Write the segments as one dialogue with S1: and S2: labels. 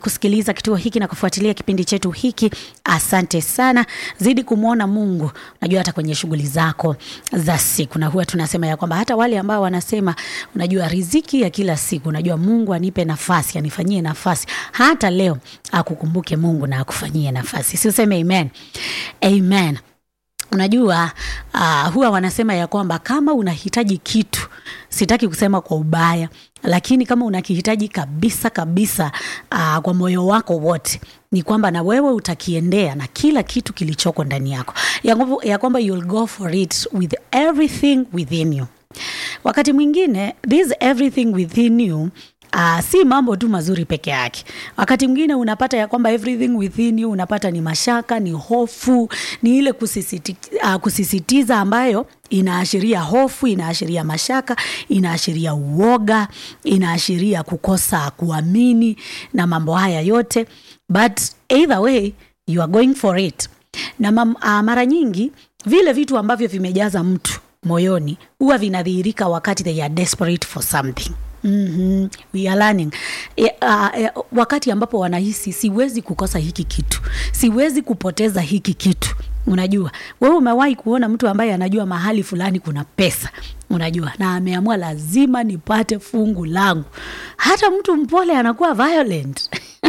S1: kusikiliza kituo hiki na kufuatilia kipindi chetu hiki. Asante sana, zidi kumwona Mungu. Unajua hata kwenye shughuli zako za siku, na huwa tunasema ya kwamba hata wale ambao wanasema unajua riziki ya kila siku, unajua Mungu anipe nafasi, anifanyie nafasi, hata leo akukumbuke Mungu na akufanyie nafasi. Si useme amen, amen. Unajua uh, huwa wanasema ya kwamba kama unahitaji kitu, sitaki kusema kwa ubaya, lakini kama unakihitaji kabisa kabisa, uh, kwa moyo wako wote, ni kwamba na wewe utakiendea na kila kitu kilichoko ndani yako, ya kwamba, ya kwamba you'll go for it with everything within you. Wakati mwingine this everything within you Uh, si mambo tu mazuri peke yake. Wakati mwingine unapata ya kwamba everything within you unapata ni mashaka, ni hofu, ni ile kusisiti, uh, kusisitiza ambayo inaashiria hofu, inaashiria mashaka, inaashiria uoga, inaashiria kukosa kuamini na mambo haya yote, but either way you are going for it. Na mam, uh, mara nyingi vile vitu ambavyo vimejaza mtu moyoni huwa vinadhihirika wakati they are desperate for something. Mm-hmm. We are learning. E, uh, e, wakati ambapo wanahisi siwezi kukosa hiki kitu, siwezi kupoteza hiki kitu. Unajua, wewe umewahi kuona mtu ambaye anajua mahali fulani kuna pesa, unajua, na ameamua lazima nipate fungu langu. Hata mtu mpole anakuwa violent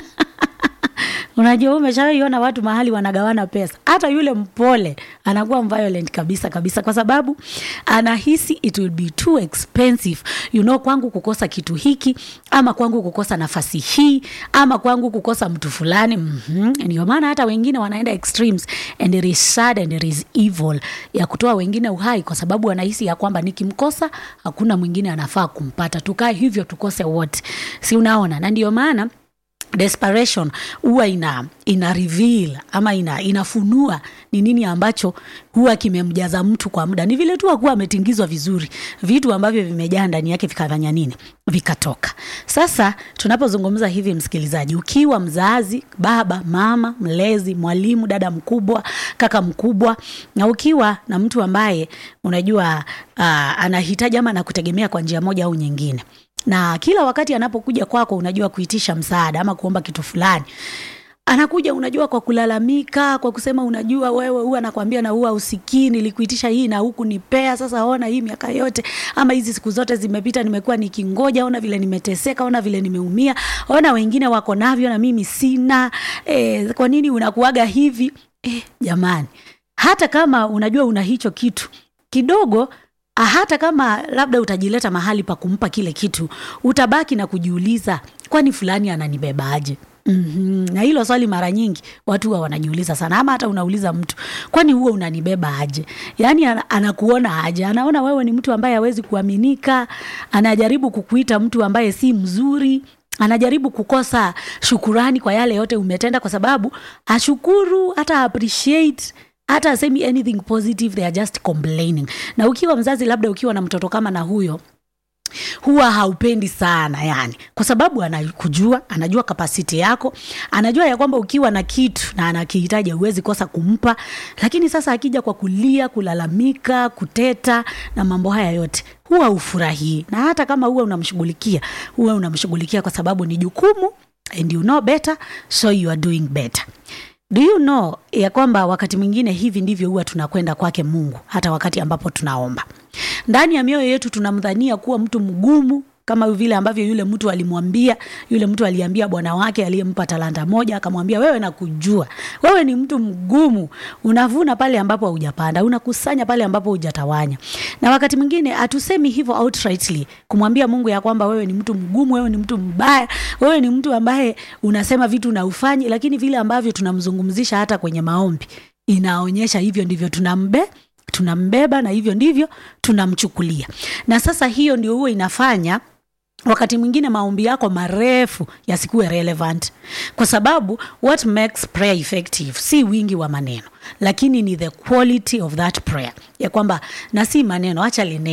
S1: Unajua, umeshawaiona watu mahali wanagawana pesa, hata yule mpole anakuwa violent kabisa kabisa, kwa sababu anahisi it will be too expensive you know, kwangu kukosa kitu hiki, ama kwangu kukosa nafasi hii, ama kwangu kukosa mtu fulani. mm-hmm. Ndio maana hata wengine wanaenda extremes and it is sad and it is evil ya kutoa wengine uhai, kwa sababu wanahisi ya kwamba nikimkosa hakuna mwingine anafaa kumpata, tukae hivyo tukose wote, si unaona? Na ndio maana desperation huwa ina, ina reveal ama ina, inafunua ni nini ambacho huwa kimemjaza mtu kwa muda. Ni vile tu akuwa ametingizwa vizuri, vitu ambavyo vimejaa ndani yake vikafanya nini, vikatoka. Sasa tunapozungumza hivi, msikilizaji, ukiwa mzazi, baba, mama, mlezi, mwalimu, dada mkubwa, kaka mkubwa, na ukiwa na mtu ambaye unajua uh, anahitaji ama anakutegemea kwa njia moja au nyingine na kila wakati anapokuja kwako, unajua kuitisha msaada ama kuomba kitu fulani, anakuja unajua kwa kulalamika, kwa kusema unajua wewe huwa anakwambia na huwa usikii, nilikuitisha hii na huku nipea, sasa ona hii miaka yote ama hizi siku zote zimepita, nimekuwa nikingoja, ona vile nimeteseka, ona vile nimeumia, ona wengine wako navyo na mimi sina. E, kwa nini unakuaga hivi? E, jamani, hata kama unajua una hicho kitu kidogo hata kama labda utajileta mahali pa kumpa kile kitu, utabaki na kujiuliza, kwani fulani ananibebaje? Mm-hmm. Na hilo swali mara nyingi watu huwa wanajiuliza sana, ama hata unauliza mtu, kwani huwa unanibeba aje? Yaani anakuona aje? Anaona wewe ni mtu ambaye hawezi kuaminika, anajaribu kukuita mtu ambaye si mzuri anajaribu kukosa shukurani kwa yale yote umetenda, kwa sababu ashukuru hata appreciate hata asemi anything positive, they are just complaining. Na ukiwa mzazi, labda ukiwa na mtoto kama na huyo huwa haupendi sana yani, kwa sababu anakujua, anajua kapasiti yako, anajua ya kwamba ukiwa na kitu na anakihitaji huwezi kosa kumpa. Lakini sasa akija kwa kulia, kulalamika, kuteta na mambo haya yote, huwa ufurahii, na hata kama huwa unamshughulikia, huwa unamshughulikia kwa sababu ni jukumu, and you know better, so you are doing better. Do you know ya kwamba wakati mwingine hivi ndivyo huwa tunakwenda kwake Mungu, hata wakati ambapo tunaomba. Ndani ya mioyo yetu tunamdhania kuwa mtu mgumu, kama vile ambavyo yule mtu alimwambia, yule mtu aliambia bwana wake aliyempa talanta moja, akamwambia wewe, nakujua wewe ni mtu mgumu, unavuna pale ambapo hujapanda, unakusanya pale ambapo hujatawanya. Na wakati mwingine hatusemi hivyo outrightly kumwambia Mungu ya kwamba wewe ni mtu mgumu, wewe ni mtu mbaya, wewe ni mtu ambaye unasema vitu na ufanyi, lakini vile ambavyo tunamzungumzisha hata kwenye maombi inaonyesha hivyo ndivyo tunambe tunambeba na hivyo ndivyo tunamchukulia. Na sasa hiyo ndio huwa inafanya wakati mwingine maombi yako marefu yasikuwe relevant, kwa sababu what makes prayer effective si wingi wa maneno, lakini ni the quality of that prayer, ya kwamba na si maneno, acha li neno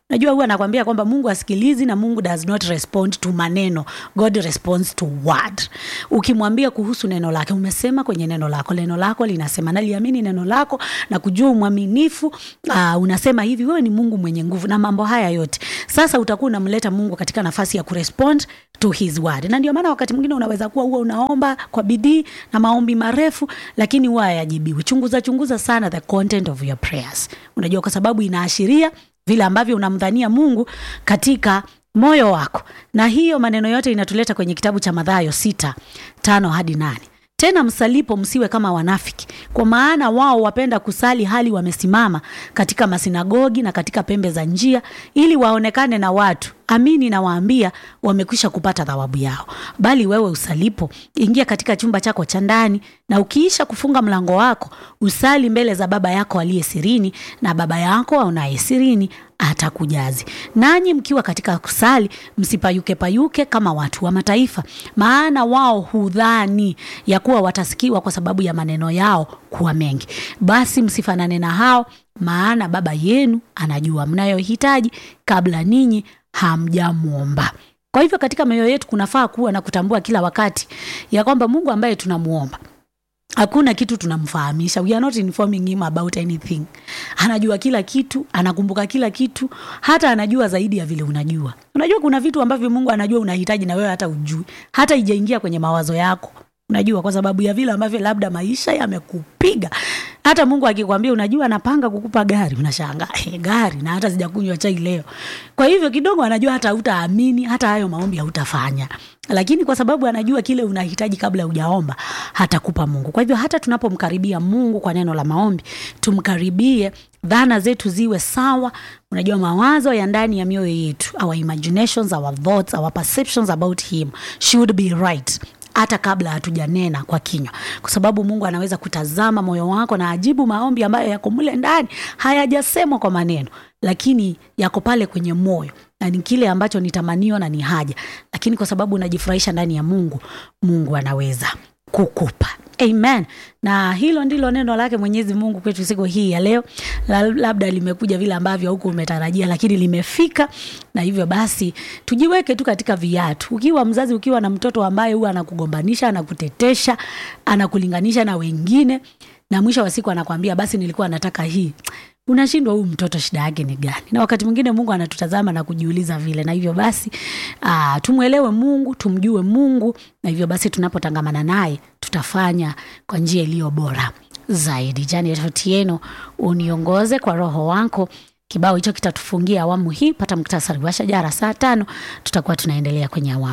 S1: najua huwa anakwambia kwamba mungu asikilizi na mungu does not respond to maneno god responds to word ukimwambia kuhusu neno lake umesema kwenye neno lako neno lako linasema naliamini neno lako na kujua umwaminifu uh, unasema hivi wewe ni mungu mwenye nguvu na mambo haya yote sasa utakuwa unamleta mungu katika nafasi ya kurespond to his word na ndio maana wakati mwingine unaweza kuwa huwa unaomba kwa bidii na maombi marefu lakini huwa hayajibiwi chunguza chunguza sana the content of your prayers unajua kwa sababu inaashiria vile ambavyo unamdhania mungu katika moyo wako na hiyo maneno yote inatuleta kwenye kitabu cha madhayo sita tano hadi nane tena msalipo msiwe kama wanafiki kwa maana wao wapenda kusali hali wamesimama katika masinagogi na katika pembe za njia ili waonekane na watu amini nawaambia wamekwisha kupata thawabu yao bali wewe usalipo ingia katika chumba chako cha ndani na ukiisha kufunga mlango wako usali mbele za baba yako aliye sirini na baba yako aonaye sirini atakujazi nanyi mkiwa katika kusali msipayuke payuke kama watu wa mataifa maana wao hudhani ya kuwa watasikiwa kwa sababu ya maneno yao kuwa mengi basi msifanane na hao maana baba yenu anajua mnayohitaji kabla ninyi hamjamwomba kwa hivyo katika mioyo yetu kunafaa kuwa na kutambua kila wakati ya kwamba mungu ambaye tunamwomba hakuna kitu tunamfahamisha we are not informing him about anything anajua kila kitu anakumbuka kila kitu hata anajua zaidi ya vile unajua unajua kuna vitu ambavyo mungu anajua unahitaji na wewe hata ujui hata ijaingia kwenye mawazo yako unajua kwa sababu ya vile ambavyo labda maisha yamekupiga hata mungu akikwambia unajua anapanga kukupa gari unashangaa hey, gari na hata sijakunywa chai leo kwa hivyo kidogo anajua hata hautaamini hata hayo maombi hautafanya lakini kwa sababu anajua kile unahitaji kabla hujaomba hatakupa mungu kwa hivyo hata tunapomkaribia mungu kwa neno la maombi tumkaribie dhana zetu ziwe sawa unajua mawazo ya ndani ya mioyo yetu our imaginations our thoughts our perceptions about him should be right hata kabla hatujanena kwa kinywa kwa sababu mungu anaweza kutazama moyo wako na ajibu maombi ambayo yako mle ndani hayajasemwa kwa maneno lakini yako pale kwenye moyo na ni kile ambacho ni tamanio na ni haja lakini kwa sababu unajifurahisha ndani ya mungu mungu anaweza kukupa amen na hilo ndilo neno lake mwenyezi mungu kwetu siku hii ya leo labda limekuja vile ambavyo huku umetarajia lakini limefika na hivyo basi tujiweke tu katika viatu ukiwa mzazi ukiwa na mtoto ambaye huwa anakugombanisha anakutetesha anakulinganisha na wengine na mwisho wa siku anakwambia basi nilikuwa nataka hii unashindwa huyu mtoto shida yake ni gani na wakati mwingine mungu anatutazama na kujiuliza vile na hivyo basi aa, tumwelewe mungu tumjue mungu na hivyo basi tunapotangamana naye tutafanya kwa njia iliyo bora zaidi jani otieno uniongoze kwa roho wako kibao hicho kitatufungia awamu hii pata muktasari wa shajara saa tano tutakuwa tunaendelea kwenye awamu